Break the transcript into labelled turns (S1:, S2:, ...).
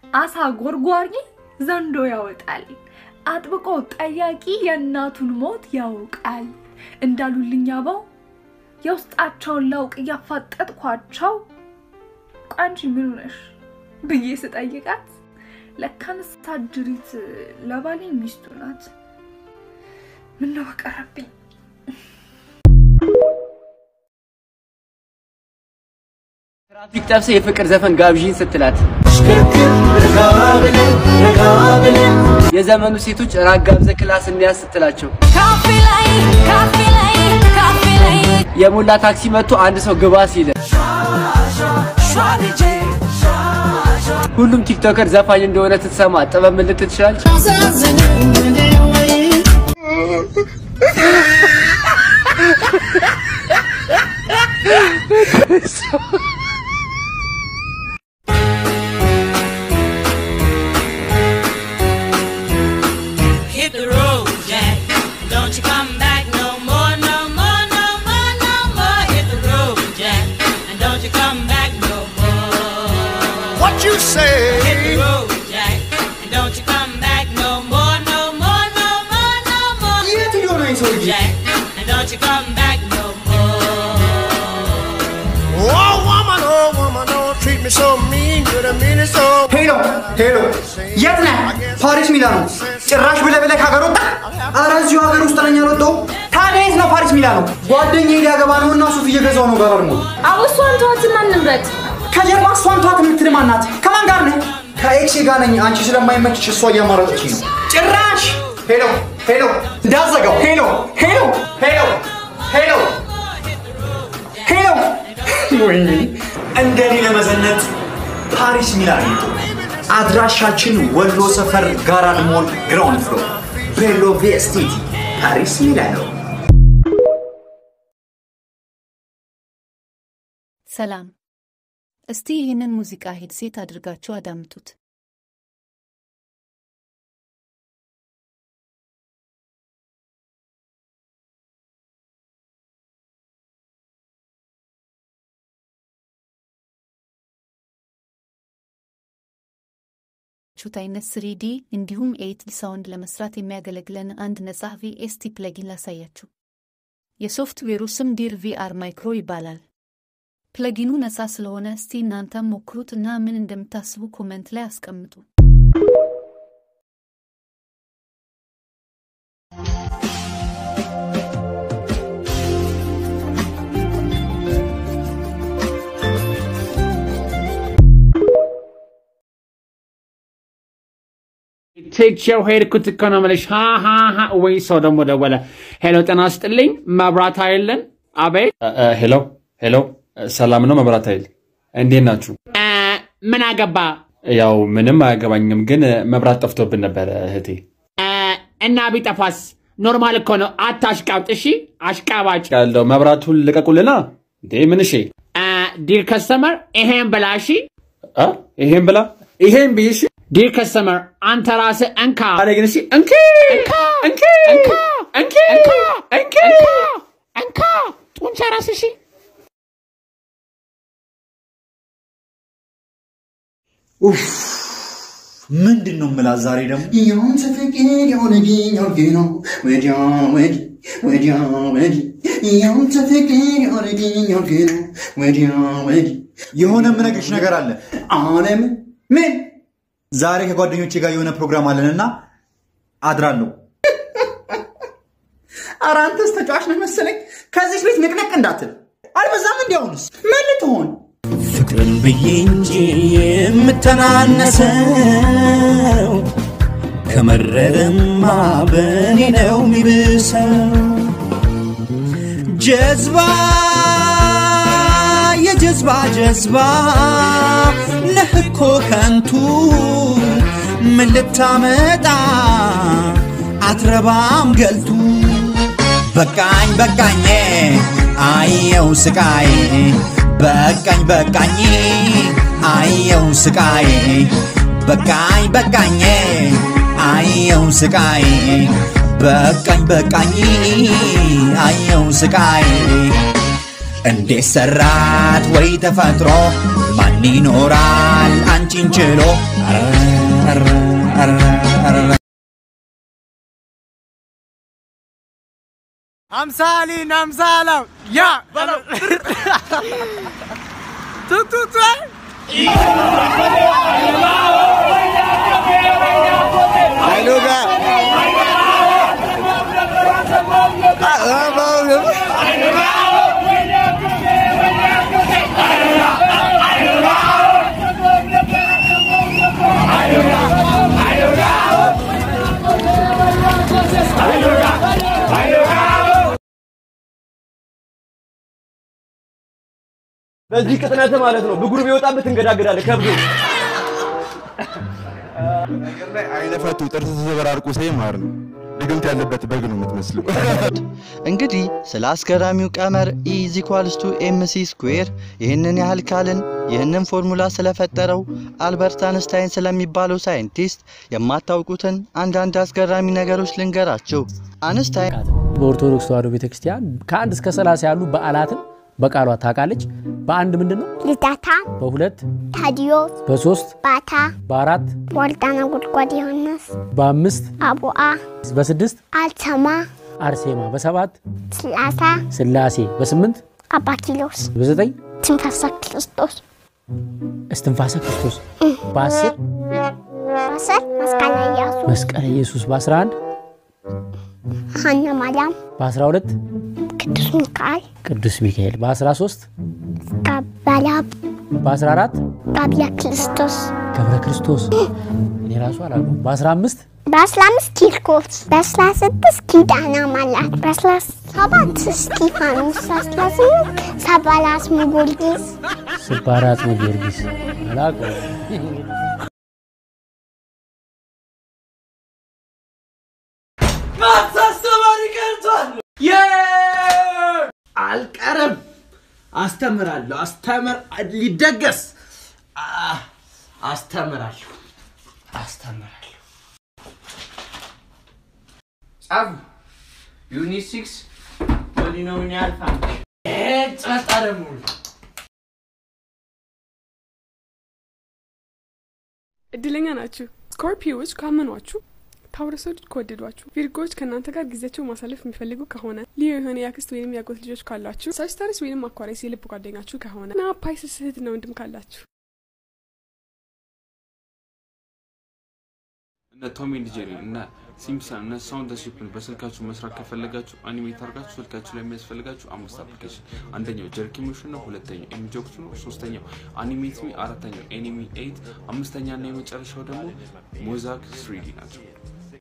S1: አሳ ጎርጓሪ ዘንዶ ያወጣል። አጥብቆ ጠያቂ የእናቱን ሞት ያውቃል እንዳሉልኝ አበው የውስጣቸውን ላውቅ እያፋጠጥኳቸው ቋንቺ ምን ሆነሽ ብዬ ስጠይቃት ለካንስ ታጅሪት ለባሌ ሚስቱ ናት። ምነው በቀረብኝ።
S2: ትራፊክ ጠብሰ የፍቅር ዘፈን ጋብዥኝ ስትላት የዘመኑ ሴቶች ራግ ጋብዘ ክላስ እንያዝ ስትላቸው
S3: ካፌ ላይ ካፌ ላይ ካፌ ላይ
S2: የሞላ ታክሲ መጥቶ አንድ ሰው ግባ ሲል ሁሉም ቲክቶከር ዘፋኝ እንደሆነ ትሰማ ጥበብ ምን ልትል ትችላለች?
S4: Hit the road, Jack. Don't you come back no more, no more, no more, no more. Hit the road, Jack. And don't you come back no more.
S5: What you say?
S4: Hit the road, Jack. And don't you come back no more, no more, no more, no more.
S5: የት ሄዶ ነው ይህ ሰውዬ?
S4: Jack. And don't you come back no more.
S5: Oh woman, oh woman, don't treat me so mean. You're the meanest old
S6: ሄሎ ሄሎ፣ የት ነህ? ፓሪስ ሚላኖ። ጭራሽ ብለህ ብለህ ከሀገር ወጣ? ኧረ እዚሁ ሀገር ውስጥ ነኝ አልወጣሁም። ታዲያ የት ነው ፓሪስ ሚላኖ? ጓደኛዬ ሊያገባ ነው እና ሱፍ እየገዛው ነው ጋር ደግሞ
S1: አውሷን ተዋትና እንምረጥ።
S6: ከጀርባ እሷን ተዋት የምትል ማናት? ከማን ጋር ነህ? ከኤክሴ ጋር ነኝ። አንቺ ስለማይመችሽ እሷ እያማረጠች ነው። ጭራሽ ሄሎ ሄሎ፣ እንዳዘጋው ሄሎ ሄሎ ሄሎ ሄሎ ሄሎ። ወይኔ እንደኔ ለመዘነጥ ፓሪስ ሚላን ይጡ። አድራሻችን ወሎ ሰፈር ጋራድ ሞል ግራውንድ ፍሎር ቤሎ ቪኤስቲቲ ፓሪስ ሚላኖ።
S7: ሰላም። እስቲ ይህንን ሙዚቃ ሄድሴት አድርጋችሁ አዳምጡት። ቹት አይነት ስሪዲ እንዲሁም ኤይት ሳውንድ ለመስራት የሚያገለግለን አንድ ነጻ ቪኤስቲ ፕለጊን ላሳያችሁ። የሶፍትዌሩ ስም ዲር ቪአር ማይክሮ ይባላል። ፕለጊኑ ነጻ ስለሆነ እስቲ እናንተም ሞክሩት እና ምን እንደምታስቡ ኮመንት ላይ አስቀምጡ።
S8: ትቼው ሄድኩት እኮ ነው የምልሽ። ሀ ሀ ሀ ወይ ሰው ደግሞ ደወለ። ሄሎ ጤና ስጥልኝ፣ መብራት ኃይልን። አቤት።
S9: ሄሎ ሄሎ፣ ሰላም ነው መብራት ኃይል፣ እንዴት ናችሁ?
S8: እ፣ ምን አገባ
S9: ያው ምንም አያገባኝም፣ ግን መብራት ጠፍቶብን ነበረ እህቴ።
S8: እ፣ እና ቢጠፋስ ኖርማል እኮ ነው። አታሽቃብጥ እሺ፣ አሽቃባጭ።
S9: ያለው መብራቱን ልቀቁልና። እንዴ ምን እሺ?
S8: እ፣ ዲር ከስተመር ይሄን ብላ እሺ፣
S9: አ ይሄን ብላ ይሄን ብይሽ
S8: ዲር ከስተመር አንተ ራስህ እንካ
S9: አለ ግን እሺ እንኪ
S8: እንካ
S9: እንኪ
S8: እንካ
S9: እንኪ
S8: እንካ
S9: እንኪ
S8: እንካ ጡንቻ ራስህ እሺ
S6: ኡፍ ምንድን ነው የምላት ዛሬ ደግሞ ያንተ ፍቅር የሆነብኝ አልጌ ነው ወዲያ ወዲህ ወዲያ ወዲህ ያንተ ፍቅር የሆነብኝ አልጌ ነው ወዲያ ወዲህ የሆነ የምነግርሽ ነገር አለ አለም ምን ዛሬ ከጓደኞቼ ጋር የሆነ ፕሮግራም አለንና አድራለሁ ኧረ አንተስ ተጫዋች ነህ መሰለኝ ከዚች ቤት ንቅንቅ እንዳትል አልበዛም እንዲያውንስ ምን ልትሆን
S5: ፍቅርን ብዬ እንጂ የምተናነሰው ከመረረማ በእኔ ነው የሚብሰው። ጀዝባ የጀዝባ ጀዝባ ነህ እኮ ከንቱ ምን ልታመጣ አትረባም ገልቱ በቃኝ በቃኝ አየው ስቃይ በቃኝ በቃኝ አየው ስቃይ በቃኝ በቃኝ አየው ስቃይ በቃኝ በቃኝ አየው ስቃይ
S10: እንዴት ሰራት ወይ ተፈጥሮ ማን ይኖራል አንቺን ችሎ አረ፣ አረ፣ አረ፣ አረ።
S11: አምሳሊን አምሳላው ያ በለው ቱቱቱ አይሉጋ
S2: በዚህ ቅጥነት ማለት ነው ብጉር ቢወጣበት እንገዳገዳለን ከብዶ
S12: አይነፈቱ ጥርስ ተዘበራርቁ ሳይ ማር ነው ድግምት ያለበት በግ ነው የምትመስለው።
S13: እንግዲህ ስለ አስገራሚው ቀመር ኢ ኢዝ ኢኳልስ ቱ ኤምሲ ስኩዌር ይህንን ያህል ካልን ይህንን ፎርሙላ ስለፈጠረው አልበርት አንስታይን ስለሚባለው ሳይንቲስት የማታውቁትን አንዳንድ አስገራሚ ነገሮች ልንገራችሁ። አንስታይን
S14: በኦርቶዶክስ ተዋሕዶ ቤተክርስቲያን ከአንድ እስከ ሰላሳ ያሉ በዓላትን በቃሏ ታውቃለች። በአንድ ምንድን ነው?
S15: ልደታ፣
S14: በሁለት
S15: ታዲዮስ፣
S14: በሶስት
S15: ባታ፣
S14: በአራት
S15: ወልዳና ጉድጓድ ዮሐንስ፣
S14: በአምስት
S15: አቡአ፣
S14: በስድስት
S15: አልተማ፣
S14: አርሴማ በሰባት
S15: ስላሳ፣
S14: ስላሴ በስምንት
S15: አባ ኪሎስ፣
S14: በዘጠኝ
S15: ትንፋሳ ክርስቶስ፣
S14: እስትንፋሰ ክርስቶስ በአስር
S15: በአስር መስቀለ ኢያሱ፣
S14: መስቀለ ኢየሱስ በአስራ አንድ
S15: ሀና ማርያም፣
S14: በአስራ ሁለት
S15: ቅዱስ ሚካኤል፣
S14: ቅዱስ ሚካኤል በአስራ ሶስት
S15: ቀበላብ፣
S14: በአስራ አራት
S15: ቃቢያ ክርስቶስ፣
S14: ገብረ ክርስቶስ እኔ ራሱ አላውቅም። በአስራ አምስት
S15: በአስራ አምስት ኪርኮስ፣ በአስራ ስድስት ኪዳነ ማርያም፣ በአስራ ሰባት እስጢፋኖስ፣ በአስራ ስምንት ሰባላስሙ ጊዮርጊስ፣
S14: ስባራት ነው ጊዮርጊስ አላውቀውም።
S11: ማትስ አስተማሪ ቀርቷል። አልቀርም። አስተምራለሁ። አስተምር ሊደገስ አ- አስተምራለሁ። አስተምራለሁ።
S2: ጻፉ ዩኒት ሲክስ ፖሊኖሚያል ፋንክሽን
S11: ጸጣ ደግሞ
S16: እድለኛ ናችሁ። ስኮርፒዮዎች ካመኗችሁ፣ ታውረሶች ከወደዷችሁ፣ ቪርጎዎች ከእናንተ ጋር ጊዜያቸው ማሳለፍ የሚፈልጉ ከሆነ፣ ልዩ የሆነ የአክስት ወይም የአጎት ልጆች ካላችሁ፣ ሳጅታሪስ ወይም አኳሪስ የልብ ጓደኛችሁ ከሆነ እና ፓይሰስ እህትና ወንድም ካላችሁ
S9: እነ ቶም ኤንድ ጄሪ እና ሲምፕሰን እና ሳውንድ ሺፕን በስልካችሁ መስራት ከፈለጋችሁ አኒሜት አድርጋችሁ ስልካችሁ ላይ የሚያስፈልጋችሁ አምስት አፕሊኬሽን አንደኛው ጀርኪ ሞሽን ነው። ሁለተኛው ኤሚጆክስ ነው። ሶስተኛው አኒሜት ሚ፣ አራተኛው ኤኒሚ ኤይት፣ አምስተኛ እና የመጨረሻው ደግሞ ሞዛክ ስሪዲ ናቸው።